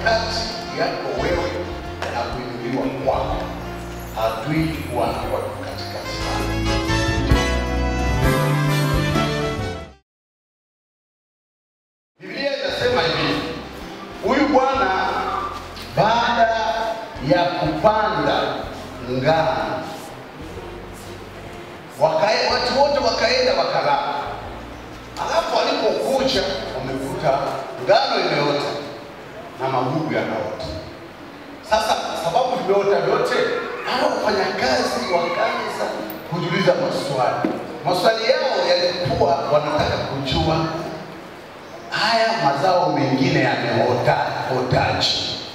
kati yako wewe na kuinuliwa kwako, adui huwa anakuwa katikati yako. Biblia inasema hivi, huyu bwana baada ya kupanda ngano, wakae watu wote wakaenda wakalala, alafu walipokuja wamekuta ngano imeota na magugu yanaota. Sasa sababu vimeota vyote, hao wafanyakazi wakaanza kujiuliza maswali. Maswali yao yalikuwa wanataka kujua haya mazao mengine yameota otaje?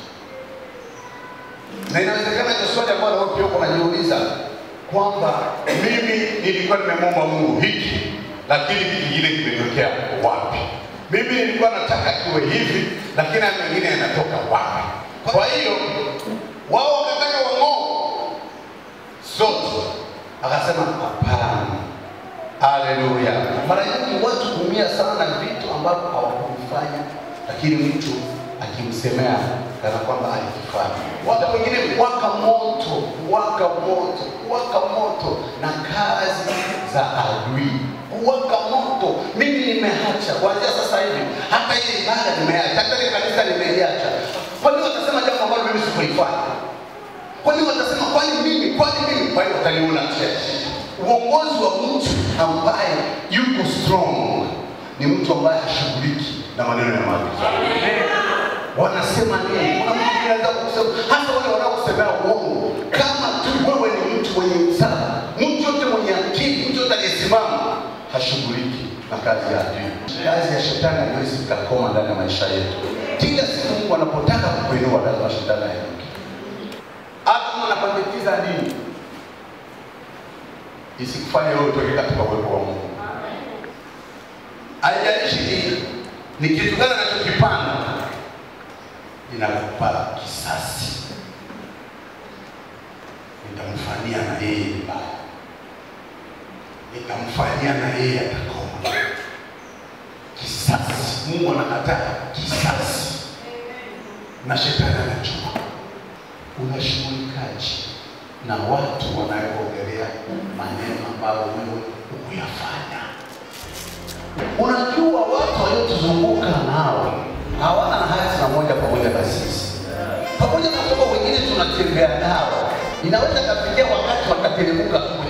Na inawezekana ni swali ambalo wewe pia uko unajiuliza kwamba mimi nilikuwa nimemwomba Mungu hiki, lakini hiki kingine kimetokea wapi? Mimi nilikuwa nataka kiwe hivi, lakini haya mengine yanatoka wapi? Kwa hiyo wao wakataka wang'oe zote, akasema hapana. Haleluya! Mara nyingi watu huumia sana na vitu ambavyo hawakuvifanya, lakini mtu akimsemea kana kwamba alikifanya. Watu wengine waka moto, waka moto, waka moto na kazi za adui, waka moto. Mimi nimeacha kuanzia sasa hivi, hata ile ibada nimeacha, hata ile kanisa nimeliacha. Kwa nini watasema jambo ambalo mimi sikulifanya? Kwa nini watasema kwani mimi, kwani mimi? Kwa hiyo wataniona church uongozi wa mtu ambaye yuko strong ni mtu ambaye hashughuliki na maneno ya maagizo. Wanasema nini? Kuna mtu mwingine anaweza kusema, hasa wale wanaosemea uongo, kama tu wewe ni mtu mwenye msala, mtu yote mwenye akili, mtu yote aliyesimama hashughuliki na kazi ya adui. Kazi ya shetani haiwezi ikakoma ndani ya maisha yetu. Kila siku Mungu anapotaka kukuinua, lazima shetani ainuke. Hata kama anapandikiza nini, isikufanye wewe utoke katika uwepo wa Mungu. Haijalishi ni ni kitu gani anachokipanda, inakupa kisasi. Nitamfanyia na yeye mbaya, nitamfanyia na yeye atakoma. Kisasi, Mungu anakataa kisasi, na shetani anajua. Unashughulikaje na watu wanayoongelea maneno ambayo wewe hukuyafanya. Unajua watu waliotuzunguka nao hawana hatima moja pamoja na sisi, pamoja na kwamba wengine tunatembea nao, inaweza kafikia wakati wakateremka